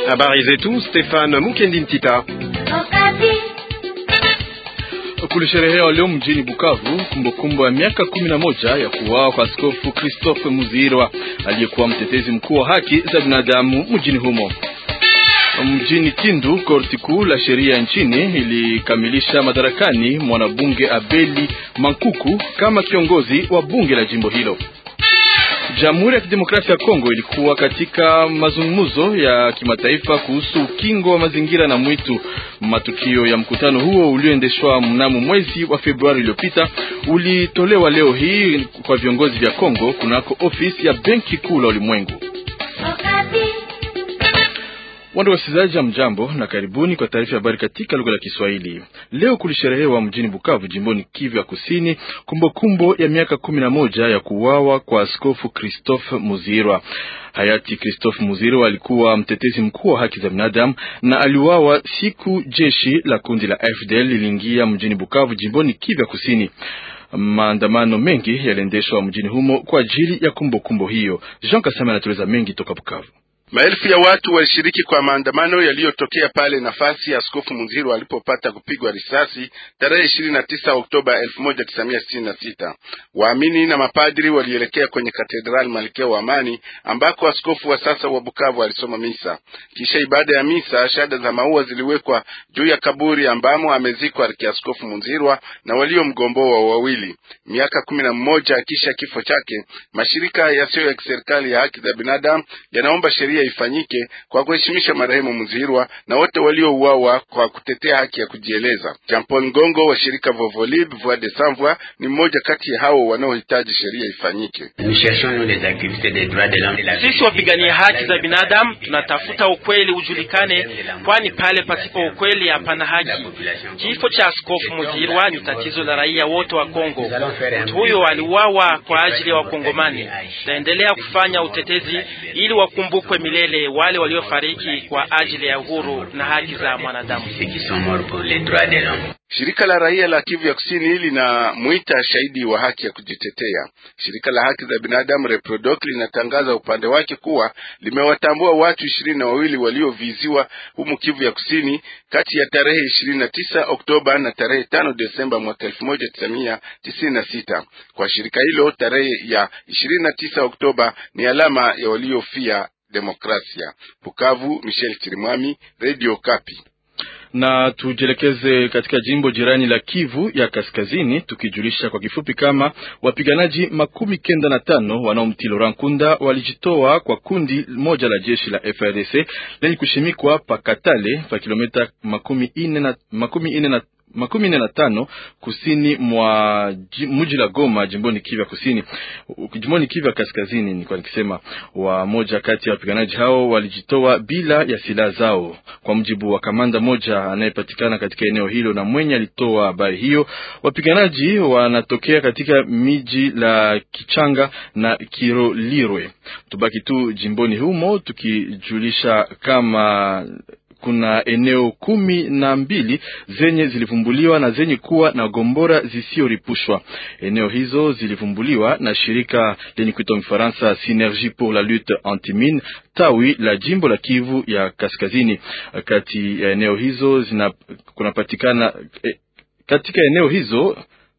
Habari zetu Stefan Mukendi Ntita. Kulisherehewa leo mjini Bukavu kumbukumbu ya miaka kumi na moja ya kuuawa kwa Askofu Christophe Muzirwa aliyekuwa mtetezi mkuu wa haki za binadamu mjini humo. Mjini Kindu, korti kuu la sheria nchini ilikamilisha madarakani mwanabunge Abeli Mankuku kama kiongozi wa bunge la jimbo hilo. Jamhuri ya Kidemokrasia ya Kongo ilikuwa katika mazungumzo ya kimataifa kuhusu ukingo wa mazingira na mwitu. Matukio ya mkutano huo ulioendeshwa mnamo mwezi wa Februari uliopita ulitolewa leo hii kwa viongozi vya Kongo kunako ofisi ya Benki Kuu la Ulimwengu. Wando wasikilizaji, ya mjambo na karibuni kwa taarifa ya habari katika lugha la Kiswahili. Leo kulisherehewa mjini Bukavu, jimboni Kivu ya Kusini, kumbukumbu ya miaka kumi na moja ya kuuawa kwa Askofu Christophe Muzirwa. Hayati Christophe Muzirwa alikuwa mtetezi mkuu wa haki za binadamu na aliuawa siku jeshi la kundi la FDL liliingia mjini Bukavu, jimboni Kivu ya Kusini. Maandamano mengi yaliendeshwa mjini humo kwa ajili ya kumbukumbu kumbu hiyo. Jean Kasama anatueleza mengi toka Bukavu. Maelfu ya watu walishiriki kwa maandamano yaliyotokea pale nafasi ya Askofu Muzirwa alipopata kupigwa risasi tarehe ishirini na tisa Oktoba elfu moja tisa mia sitini na sita. Waamini na mapadri walielekea kwenye katedrali Malkia wa Amani ambako askofu wa sasa wa Bukavu alisoma misa. Kisha ibada ya misa, shada za maua ziliwekwa juu ya kaburi ambamo amezikwa Arkiaskofu Muzirwa na waliomgomboa wawili. Miaka kumi na mmoja kisha kifo chake, mashirika yasiyo ya kiserikali ya haki za binadamu yanaomba sheria ifanyike kwa kuheshimisha marehemu Muzirwa na wote waliouawa kwa kutetea haki ya kujieleza. Jean Paul Ngongo wa shirika Vovolib Voix des Sans Voix ni mmoja kati ya hao wanaohitaji sheria ifanyike. Sisi wapigania haki za binadamu tunatafuta ukweli ujulikane, kwani pale pasipo ukweli hapana haki. Kifo cha Askofu Muzirwa ni tatizo la raia wote wa Kongo. Mtu huyo aliuawa kwa ajili ya Wakongomani. Tutaendelea kufanya utetezi ili wakumbukwe milele wale waliofariki kwa ajili ya uhuru na haki za mwanadamu. Shirika la raia la Kivu ya Kusini linamwita shahidi wa haki ya kujitetea. Shirika la haki za binadamu Reprodoc linatangaza upande wake kuwa limewatambua watu ishirini na wawili walioviziwa humu Kivu ya Kusini kati ya tarehe ishirini na tisa Oktoba na tarehe tano Desemba mwaka elfu moja tisa mia tisini na sita. Kwa shirika hilo tarehe ya ishirini na tisa Oktoba ni alama ya waliofia demokrasia. Bukavu, Michel Chirimwami, Radio Kapi na tujielekeze katika jimbo jirani la Kivu ya Kaskazini, tukijulisha kwa kifupi kama wapiganaji makumi kenda na tano wanaomtii Laurent Nkunda walijitoa kwa kundi moja la jeshi la FARDC lenye kushimikwa Pakatale pa kilomita makumi ine na, makumi ine na makumi nne na tano kusini mwa mji la Goma jimboni Kivu kusini jimboni Kivu kaskazini. Nilikuwa nikisema wamoja kati ya wapiganaji hao walijitoa bila ya silaha zao, kwa mujibu wa kamanda moja anayepatikana katika eneo hilo na mwenye alitoa habari hiyo. Wapiganaji wanatokea katika miji la Kichanga na Kirolirwe. Tubaki tu jimboni humo tukijulisha kama kuna eneo kumi na mbili zenye zilivumbuliwa na zenye kuwa na gombora zisizoripushwa. Eneo hizo zilivumbuliwa na shirika lenye kuitwa Mfaransa Synergie pour la lutte antimine tawi la jimbo la Kivu ya Kaskazini. Kati ya eneo hizo zina kunapatikana eh, katika eneo hizo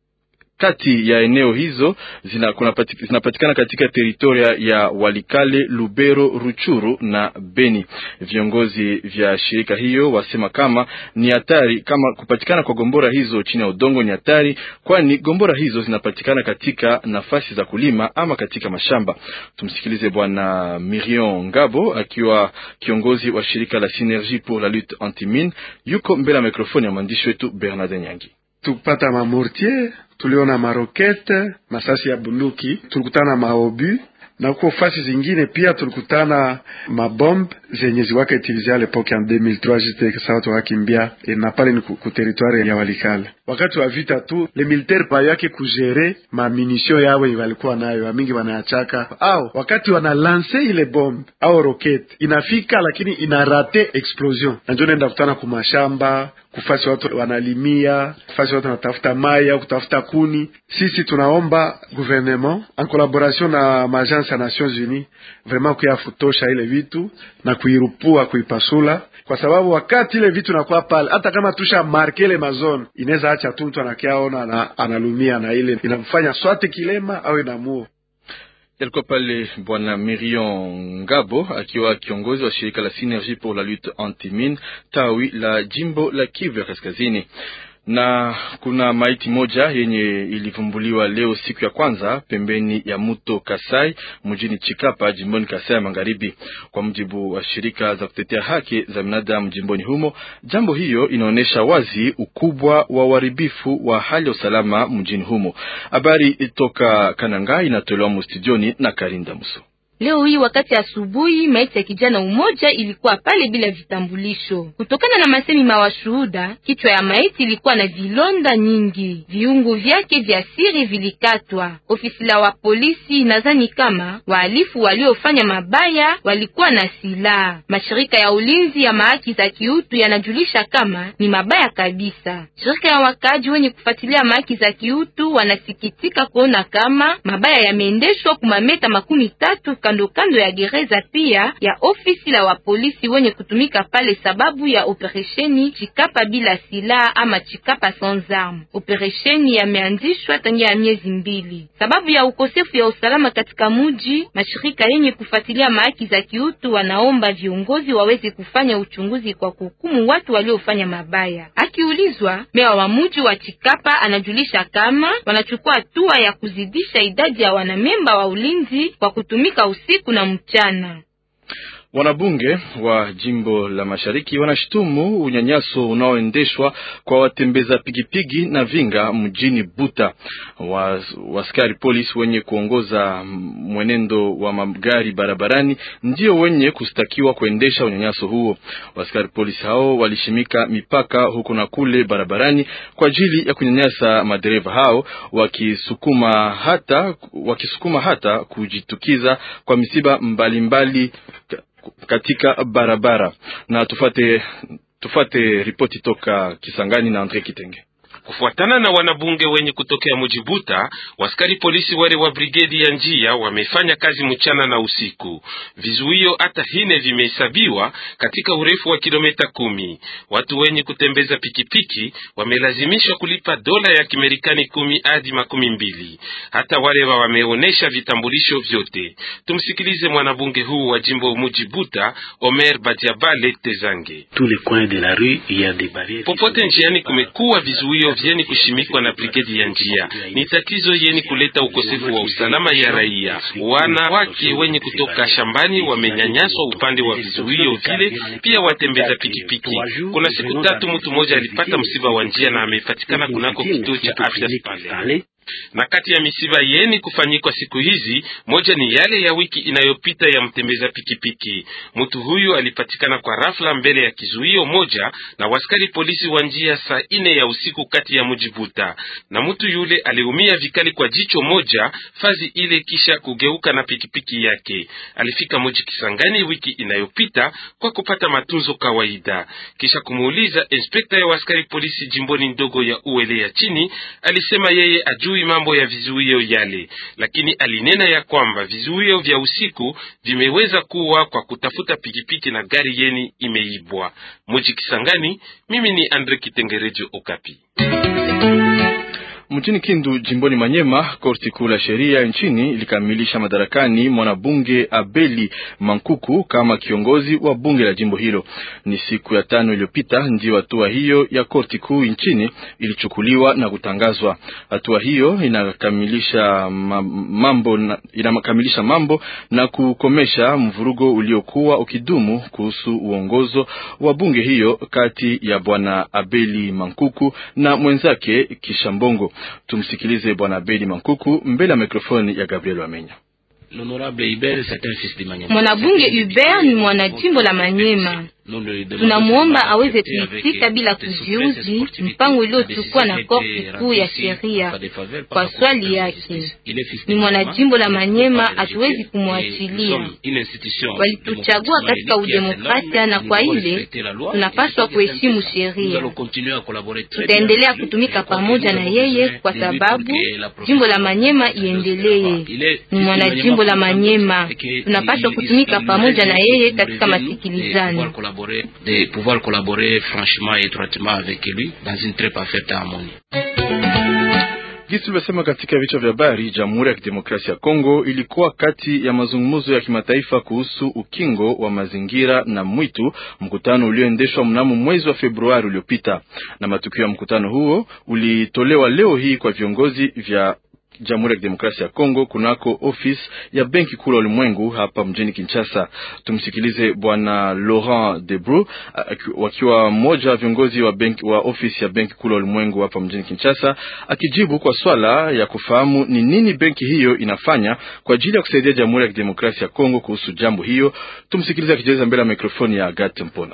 kati ya eneo hizo zinapatikana katika teritoria ya Walikale, Lubero, Ruchuru na Beni. Viongozi vya shirika hiyo wasema kama ni hatari, kama kupatikana kwa gombora hizo chini ya udongo ni hatari, kwani gombora hizo zinapatikana katika nafasi za kulima ama katika mashamba. Tumsikilize Bwana Mirion Ngabo akiwa kiongozi wa shirika la Synergie pour la lutte antimine, yuko mbele ya mikrofoni ya mwandishi wetu Bernard Nyangi. Tupata mamortier tuliona marokete, masasi ya bunduki, tulikutana maobu na kuko fasi zingine pia tulikutana mabombe zenye ziwaka utilize a lepoke en 2003 jite sawa tukakimbia na pale ni ku territoire ya Walikale. Wakati wa vita tu le militaire pa yake kujere ma munition yawe walikuwa nayo wamingi wanayachaka, au wakati wana lance ile bombe au rokete inafika, lakini inarate explosion, na ndio naenda kutana kumashamba kufasi watu wanalimia, kufasi watu wanatafuta mai au kutafuta kuni. Sisi tunaomba gouvernement en collaboration na maagence ya Nations Unies vraiment kuya futosha ile vitu na kuirupua kuipasula, kwa sababu wakati ile vitu nakuwa pale, hata kama tusha marke ile mazone, inaweza acha tu mtu anakiaona na analumia, na ile inamfanya swate kilema au inamuo Yalikuwa pale Bwana Mirion Ngabo akiwa kiongozi wa shirika la Synergie pour la lutte anti-mine tawi la jimbo la Kivu ya Kaskazini na kuna maiti moja yenye ilivumbuliwa leo siku ya kwanza pembeni ya mto Kasai mjini Chikapa jimboni Kasai ya Magharibi. Kwa mujibu wa shirika za kutetea haki za binadamu jimboni humo, jambo hiyo inaonyesha wazi ukubwa wa uharibifu wa hali ya usalama mjini humo. Habari toka Kananga inatolewa mustudioni na Karinda Muso. Leo hii wakati asubuhi, maiti ya kijana umoja ilikuwa pale bila vitambulisho. Kutokana na masemi mawashuhuda, kichwa ya maiti ilikuwa na vilonda nyingi, viungo vyake vya siri vilikatwa. Ofisi la wa polisi nadhani kama wahalifu waliofanya mabaya walikuwa na silaha. Mashirika ya ulinzi ya mahaki za kiutu yanajulisha kama ni mabaya kabisa. Shirika ya wakaaji wenye kufuatilia mahaki za kiutu wanasikitika kuona kama mabaya yameendeshwa kumameta makumi tatu kando kando ya gereza pia ya ofisi la wapolisi wenye kutumika pale sababu ya operesheni Chikapa bila silaha ama Chikapa sans arme. Operesheni yameanzishwa tangia ya miezi mbili sababu ya ukosefu ya usalama katika muji. Mashirika yenye kufuatilia mahaki za kiutu wanaomba viongozi waweze kufanya uchunguzi kwa kuhukumu watu waliofanya mabaya. Akiulizwa, meya wa muji wa Chikapa anajulisha kama wanachukua hatua ya kuzidisha idadi ya wanamemba wa ulinzi kwa kutumika usiku na mchana. Wanabunge wa jimbo la mashariki wanashutumu unyanyaso unaoendeshwa kwa watembeza pigipigi na vinga mjini Buta. Waskari polisi wenye kuongoza mwenendo wa magari barabarani ndio wenye kustakiwa kuendesha unyanyaso huo. Waskari polisi hao walishimika mipaka huko na kule barabarani kwa ajili ya kunyanyasa madereva hao, wakisukuma hata, wakisukuma hata kujitukiza kwa misiba mbalimbali mbali katika barabara. Na tufate, tufate ripoti toka Kisangani na Andre Kitenge. Kufuatana na wanabunge wenye kutokea Mujibuta, waskari polisi wale wa brigedi ya njia wamefanya kazi mchana na usiku. Vizuio hata hine vimehesabiwa katika urefu wa kilomita kumi. Watu wenye kutembeza pikipiki wamelazimishwa kulipa dola ya Kimerikani kumi hadi makumi mbili. Hata wale wa wameonesha vitambulisho vyote. Tumsikilize mwanabunge huu wa jimbo Mujibuta, Omer Badiabale Tezange. Popote njiani kumekuwa vizuio vyeni kushimikwa na brigedi ya njia. Ni tatizo yeni kuleta ukosefu wa usalama ya raia. Wanawake wenye kutoka shambani wamenyanyaswa upande wa vizuio vile, pia watembeza pikipiki. Kuna siku tatu mtu mmoja alipata msiba wa njia na amepatikana kunako kituo cha afya pale na kati ya misiba yeni kufanyikwa siku hizi, moja ni yale ya wiki inayopita ya mtembeza pikipiki. Mtu huyu alipatikana kwa rafla mbele ya kizuio moja na waskari polisi wa njia saa ine ya usiku kati ya Mujibuta, na mtu yule aliumia vikali kwa jicho moja fazi ile, kisha kugeuka na pikipiki yake. Alifika Muji Kisangani wiki inayopita kwa kupata matunzo kawaida. Kisha kumuuliza inspekta ya waskari polisi jimboni ndogo ya Uele ya chini, alisema yeye ajui mambo ya vizuio yale, lakini alinena ya kwamba vizuio vya usiku vimeweza kuwa kwa kutafuta pikipiki na gari yeni imeibwa. Muji Kisangani, mimi ni Andre Kitengerejo Okapi. Mjini Kindu jimboni Manyema, korti kuu la sheria nchini ilikamilisha madarakani mwanabunge Abeli Mankuku kama kiongozi wa bunge la jimbo hilo. Ni siku ya tano iliyopita ndio hatua hiyo ya korti kuu nchini ilichukuliwa na kutangazwa. Hatua hiyo inakamilisha mambo na, inakamilisha mambo na kukomesha mvurugo uliokuwa ukidumu kuhusu uongozo wa bunge hiyo kati ya bwana Abeli Mankuku na mwenzake Kishambongo. Tumsikilize bwana Abedi Mankuku mbele ya mikrofoni ya Gabriel Wamenya. Mwanabunge Hubert ni mwanajimbo la Manyema. Tunamwomba aweze kuitika bila kujiuzi mpango uliochukua na korti kuu ya sheria kwa swali yake. Ni mwanajimbo la Manyema, hatuwezi kumwachilia. Walituchagua katika udemokrasia, na kwa ile tunapaswa kuheshimu sheria. Tutaendelea kutumika pamoja na yeye kwa sababu jimbo la Manyema iendelee. Ni mwanajimbo jimbo la Manyema. Tunapaswa kutumika pamoja na yeye katika masikilizano. De pouvoir collaborer franchement et étroitement avec lui dans une très parfaite harmonie. Jinsi tulivyosema katika vichwa vya habari, Jamhuri ya Kidemokrasia ya Kongo ilikuwa kati ya mazungumzo ya kimataifa kuhusu ukingo wa mazingira na mwitu, mkutano ulioendeshwa mnamo mwezi wa Februari uliopita, na matukio ya mkutano huo ulitolewa leo hii kwa viongozi vya Jamhuri ya Kidemokrasia ya Kongo kunako ofisi ya Benki Kuu la Ulimwengu hapa mjini Kinshasa. Tumsikilize Bwana Laurent Debru wakiwa mmoja wa viongozi wa benki, wa ofisi ya Benki Kuu la Ulimwengu hapa mjini Kinshasa, akijibu kwa swala ya kufahamu ni nini benki hiyo inafanya kwa ajili ya kusaidia Jamhuri ya Kidemokrasia ya Kongo kuhusu jambo hiyo. Tumsikilize akijeleza mbele ya mikrofoni ya Agathe Mpona.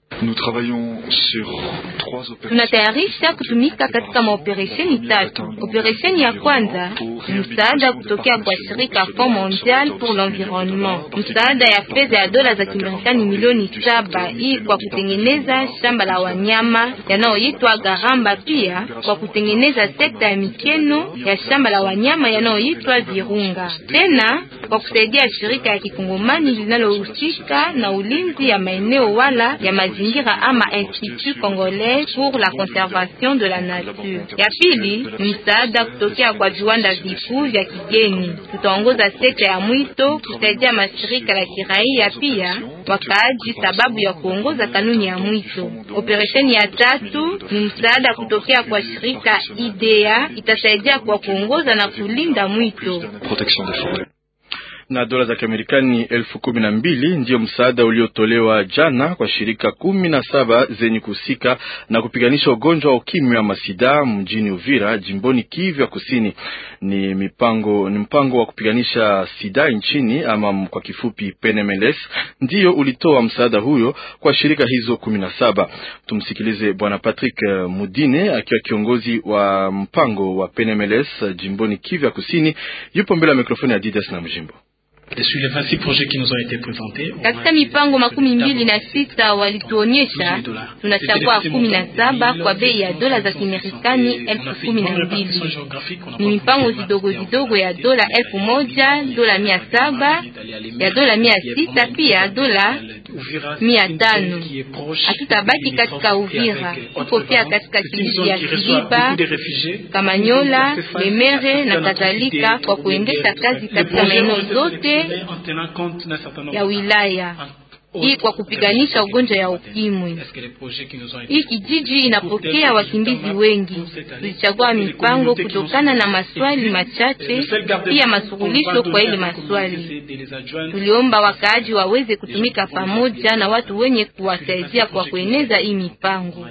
Tunatayarisha kutumika katika maoperesheni tatu. Operesheni ya kwanza ni msaada kutokea kwa shirika Fond Mondial pour l'Environnement, msaada ya fedha ya dola za Kimarekani milioni saba hii kwa kutengeneza shamba la wanyama yanayoitwa Garamba, pia kwa kutengeneza sekta ya mikeno ya shamba la wanyama yanayoitwa Virunga, tena kwa kusaidia shirika ya kikongomani linalohusika na ulinzi ya maeneo wala ya mazingira ama Institut Congolais pour la conservation de la nature. Ya pili ni msaada kutokea kwa viwanda vikuu vya kigeni. Tutaongoza sekta ya mwito kusaidia mashirika la kiraia pia wakaaji, sababu ya kuongoza kanuni ya mwito. Operesheni ya tatu ni msaada kutokea kwa shirika IDEA, itasaidia kwa kuongoza na kulinda mwito na dola za Kiamerikani elfu kumi na mbili ndiyo msaada uliotolewa jana kwa shirika kumi na saba zenye kuhusika na kupiganisha ugonjwa wa ukimwi wa masida mjini Uvira, jimboni Kivu ya Kusini. Ni mipango, ni mpango wa kupiganisha sida nchini ama kwa kifupi PNMLS, ndiyo ulitoa msaada huyo kwa shirika hizo kumi na saba. Tumsikilize Bwana Patrick Mudine akiwa kiongozi wa mpango wa PNMLS jimboni Kivu ya Kusini, yupo mbele ya mikrofoni ya Didas na Mjimbo. Katika mipango makumi mbili na sita walituonyesha, tunachagua kumi na saba kwa bei ya dola za Kimarekani elfu kumi na mbili. Ni mipango zidogo zidogo ya dola elfu moja, dola mia saba, ya dola mia sita, pia dola mia tano. Hatutabaki katika Uvira, tuko pia katika kijiji ya Kiliba, Kamanyola, Lemere na kadhalika, kwa kuendesha kazi katika maeneo zote ya wilaya hii kwa kupiganisha ugonjwa ya ukimwi. Hii kijiji inapokea wakimbizi wengi. Tulichagua mipango kutokana na maswali machache, pia masuluhisho kwa ile maswali. Tuliomba wakaaji waweze kutumika pamoja na watu wenye kuwasaidia kwa kueneza hii mipango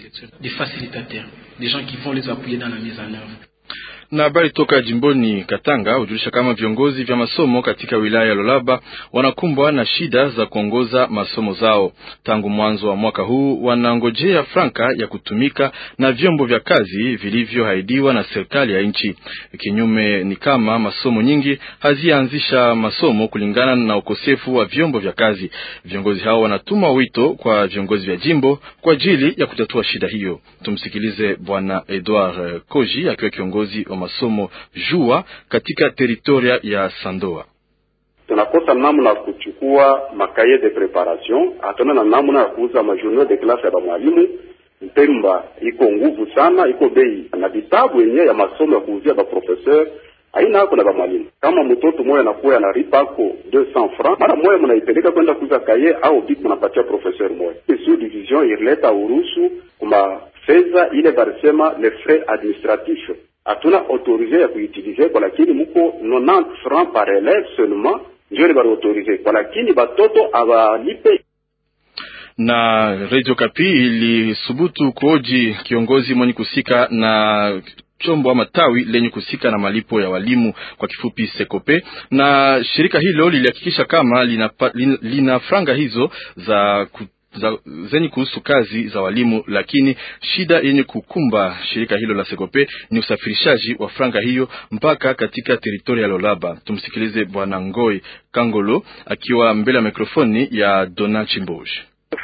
na habari toka jimboni Katanga hujulisha kama viongozi vya masomo katika wilaya ya Lolaba wanakumbwa na shida za kuongoza masomo zao. Tangu mwanzo wa mwaka huu wanangojea franka ya kutumika na vyombo vya kazi vilivyoahidiwa na serikali ya nchi. Kinyume ni kama masomo nyingi hazianzisha masomo kulingana na ukosefu wa vyombo vya kazi. Viongozi hao wanatuma wito kwa viongozi vya jimbo kwa ajili ya kutatua shida hiyo. Tumsikilize Bwana Edouard Koji akiwa kiongozi wa masomo jua katika teritoria ya Sandoa. Tunakosa namna ya kuchukua makaye de preparation, hatuna na namna ya kuuza majournée de classe ya bamwalimu. Mpemba iko nguvu sana, iko bei na vitabu yenyewe ya masomo ya kuuzia baprofesseur aina ako na bamwalimu. Kama mtoto moya anakuwa anaripa ako 200 francs, mara moya mnaipeleka kwenda kuuza kaye au bik mnapatia professeur moya. Sous division ileta uruhusu kuma fedha ile barisema les frais administratifs hatuna autorize ya kuutilize kwa, lakini muko 90 francs par élève seulement ndio bari autorize kwa, lakini batoto abalipe. Na Radio Kapi ilisubutu kuoji kiongozi mwenye kusika na chombo ama tawi lenye kusika na malipo ya walimu kwa kifupi Sekope, na shirika hilo lilihakikisha kama lina, lina, lina franga hizo za ku za, zenye kuhusu kazi za walimu, lakini shida yenye kukumba shirika hilo la Sekope ni usafirishaji wa franga hiyo mpaka katika teritoria ya Lolaba. Tumsikilize Bwana Ngoi Kangolo akiwa mbele ya mikrofoni ya Dona Chimboge.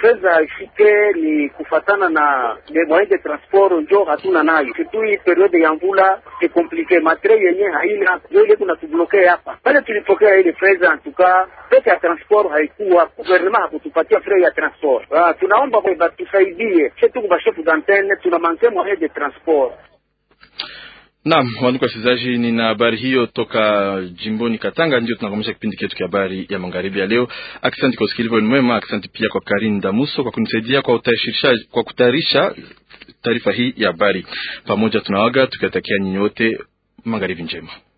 fedha ifike ni kufatana na le moyen de transport njo hatuna nayo surtout periode ya mvula ni komplike matre yenye haina njo ile kuna tubloke hapa pale tulipokea ile fedha antuka pesa ya transport haikuwa gouvernement hakutupatia frais ya transport ah, tunaomba batusaidie chetuku bashefu d'antenne tuna manke moyen de transport Naam, wandugu wasikilizaji, nina habari hiyo toka jimboni Katanga. Ndio tunakomesha kipindi chetu cha habari ya magharibi ya leo. Asante kwa usikilivu mwema, asante pia kwa Karin Damuso kwa kunisaidia kwa utayarisha kwa kutayarisha taarifa hii ya habari. Pamoja tunawaga tukiwatakia nyinyi wote magharibi njema.